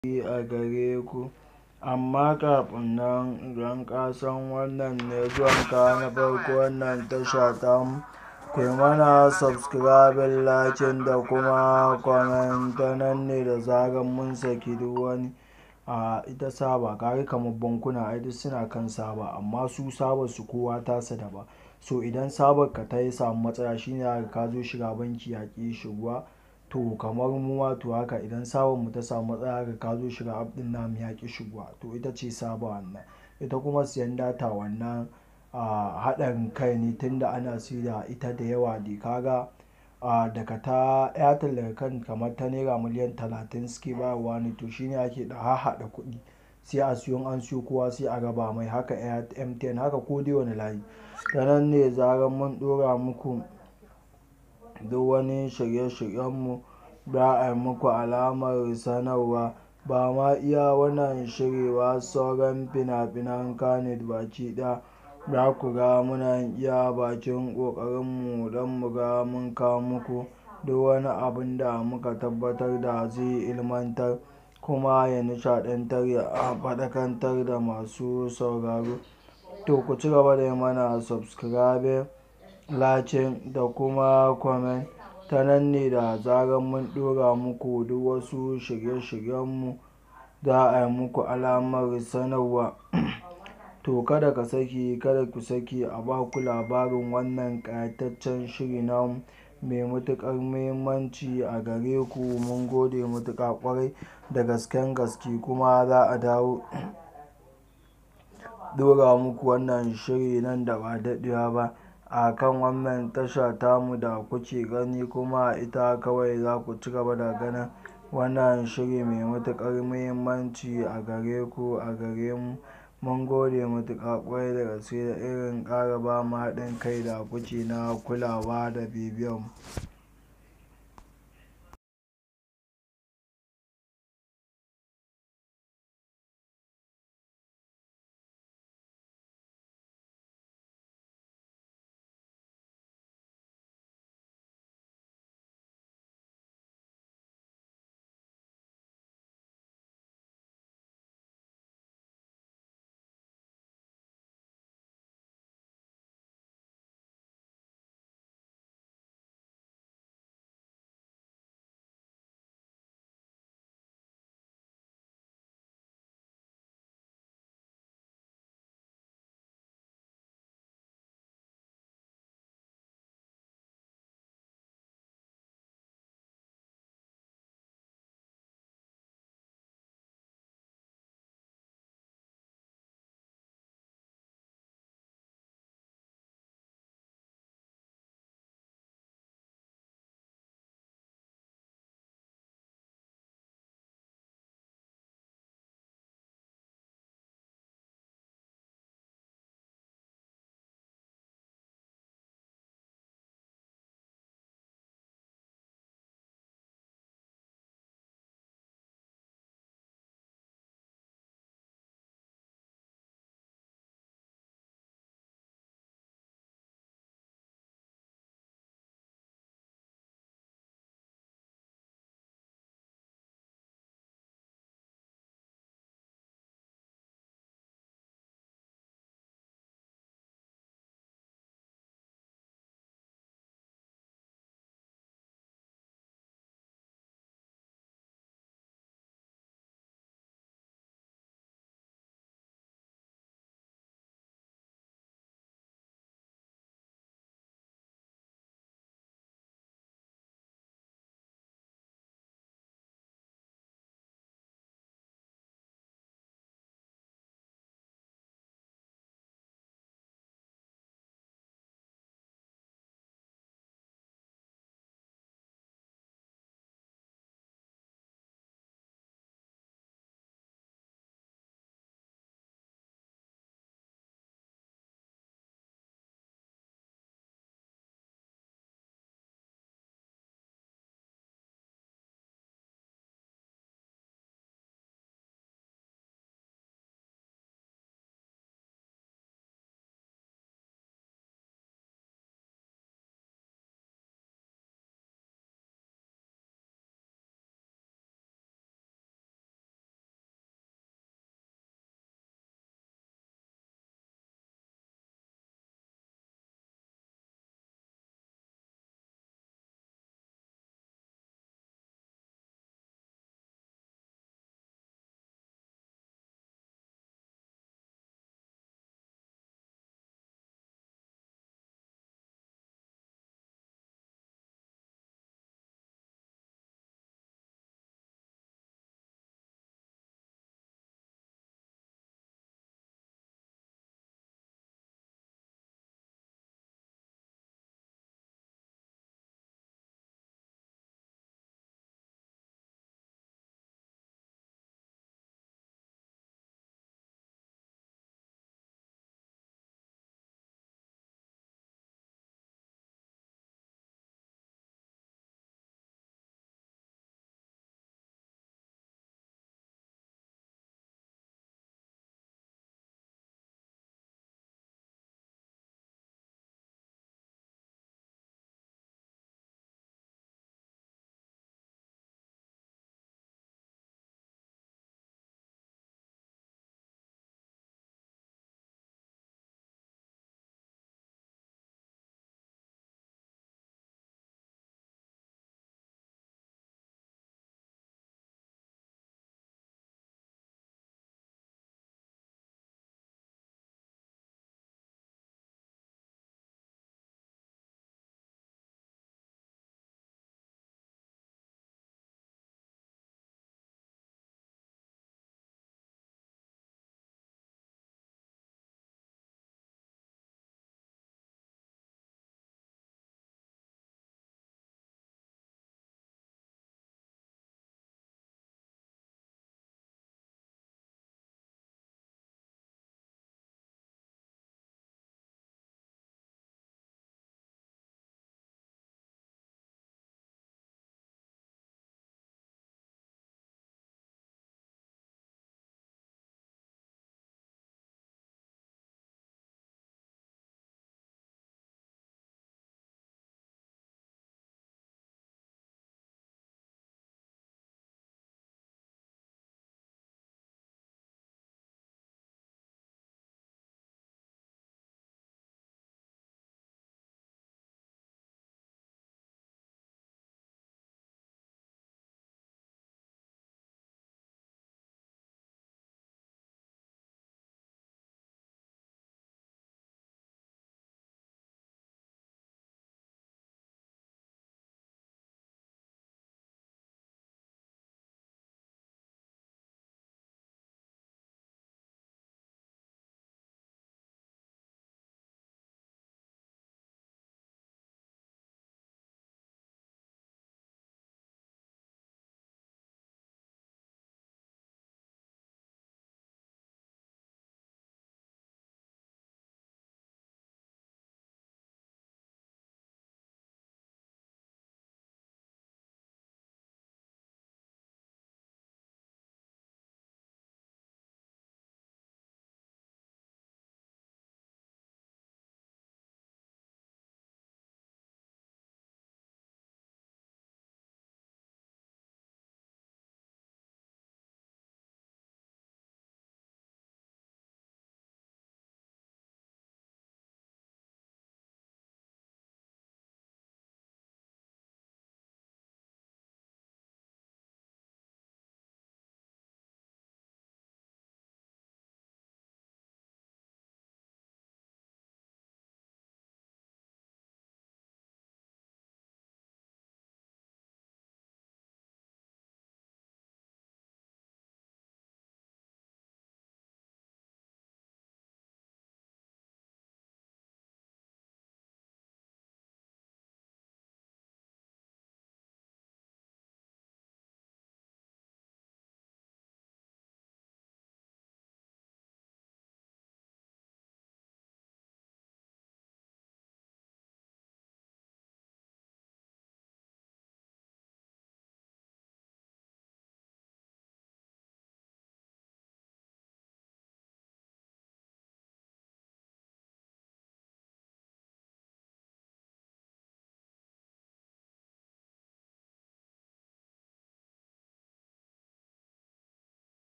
a gare ku. Amma kafin nan idan ka san wannan ne zuwanka na farko wannan tasha tamu, ku yi mana subscribing, liking da kuma comment ta nan ne da zarar mun saki duk wani a ita saba. Kaga kamar bankuna ai duk suna kan saba amma su sabar su kowa tasa daban. So idan sabar ka ta yi samu matsala shine zaka ka zo shiga banki yaƙi shiguwa. To kamar mu ma to haka idan sabar mu ta samu matsala haka ka zo shiga app ɗin namu yaƙi shiguwa. To ita ce saba wannan. Ita kuma siyan data wannan a haɗarin kai ne tunda ana saida ita da yawa dai kaga a daga ta Airtel daga kan kamar ta naira miliyan talatin suke bayarwa ne to shine ake da hahhaɗa kuɗi. Sai a siyo in an siyo kowa sai a raba mai haka MTN haka ko dai wane layi. Ta nan ne zarar mun ɗora muku duk wani shirye shiryen mu za a yi muku alamar sanarwa. Ba ma iya wannan shiri ba sauran fina-finan Kannywood baki ɗaya za ku ga muna yin iya bakin ƙoƙarin mu don mu ga mun kawo muku duk wani abun da muka tabbatar da zai ilmantar kuma ya nishaɗantar ya faɗakantar da masu sauraro. To ku ci gaba da yi mana subscribing, liking da kuma comment. Ta nan ne da zarar mun ɗora muku duk wasu shirye shiryen mu za a yi muku alamar sanarwa. To kada ka saki, kada ku saki a ba ku labarin wannan ƙayataccen shiri namu mai matuƙar muhimmanci a gare ku. Mun gode matuƙa ƙwarai da gasken gaske kuma za a dawo ɗora muku wannan shiri nan da ba daɗewa ba a kan wannan tasha tamu da kuke gani kuma ita kawai za ku ci gaba da ganin wannan shiri mai matuƙar muhimmanci a gare ku, a gare mu. Mun gode matuƙa ƙwarai da gaske da irin ƙara ba mu haɗin kai da kuke na kulawa da bibiyan mu.